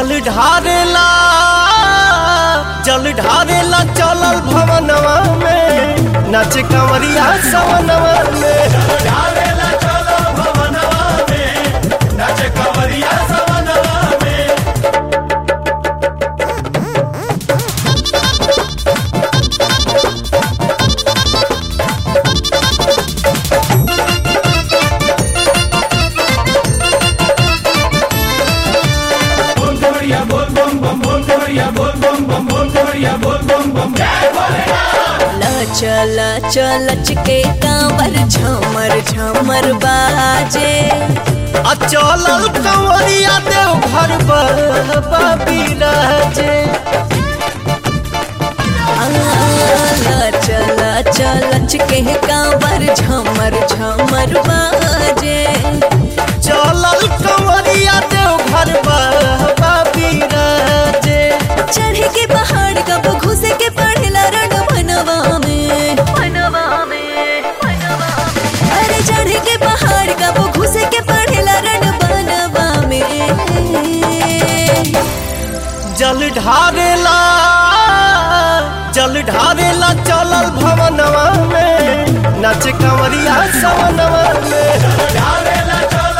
जल ढारेला जल ढारेला चलल भवनवा में नाच कंवरिया सवनवा में चल चल के कांवर झमर झमर बाजे आ चलल कंवरिया देव घर बाबा बिराजे चल चल के कांवर झमर झमर बाजे चलल कंवरिया देव घर बाबा बिराजे चढ़े के पहाड़ कब घुसे के पढ़ेला रण मनवा में मनवा में अरे चढ़े के पहाड़ कब घुसे के पढ़ेला रण बनवा में जल ढारेला जल ढारेला चलल भवनवा में नाच कंवरिया सवनवा में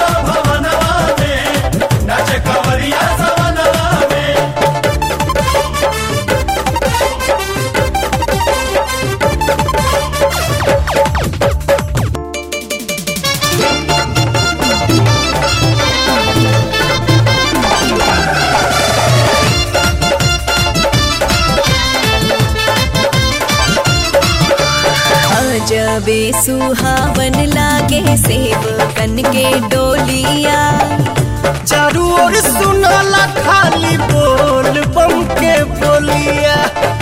जबे सुहावन लागे सेवकन के डोलिया चारू ओर सुनला खाली बोल बम के बोलिया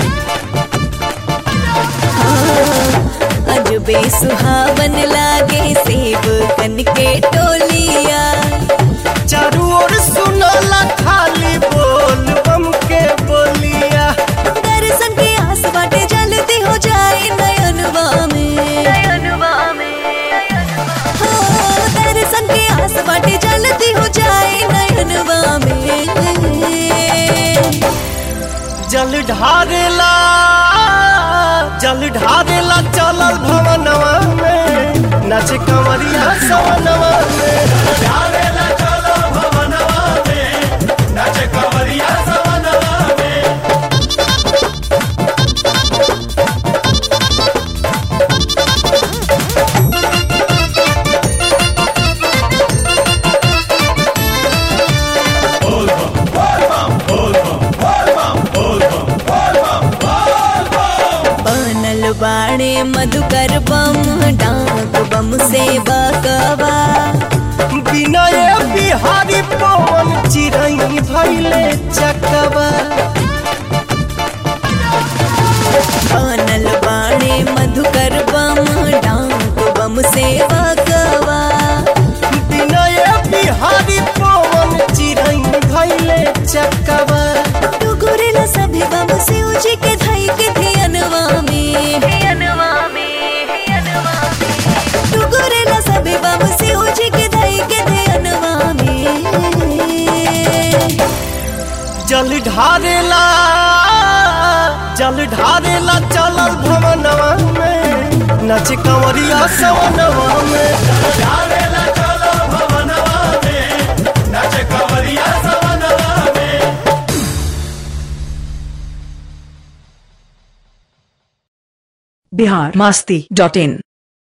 अजबे सुहावन लागे सेवकन के टोलिया चारू ओर सुनला खाली बोल बम के बोलिया दर्शन के आस बाटे जल्दी हो जाए नयनवा में नयनवा में हो दर्शन के आस बाटे जल्दी हो जाए नयनवा में जल ढारेला जल ढारेला चलल भवनवा में नाच कंवरिया सवनवा में बनल बाणे मधुकर बम डाक बम से बकवा विनय बिहारी पवन चिरई भैले चकवा बनल बाणे मधुकर बम डाक बम से बकवा विनय बिहारी पवन चिरई भैले चकवा टुकुरेला सभी बम से उजी के धई के धियनवा में धियनवा में टुकुरेला सभी बम से उजी के धई के धियनवा में जल ढारेला जल ढारेला चलल भवनवा में नाच कंवरिया सवनवा में बिहार मस्ती डॉट इन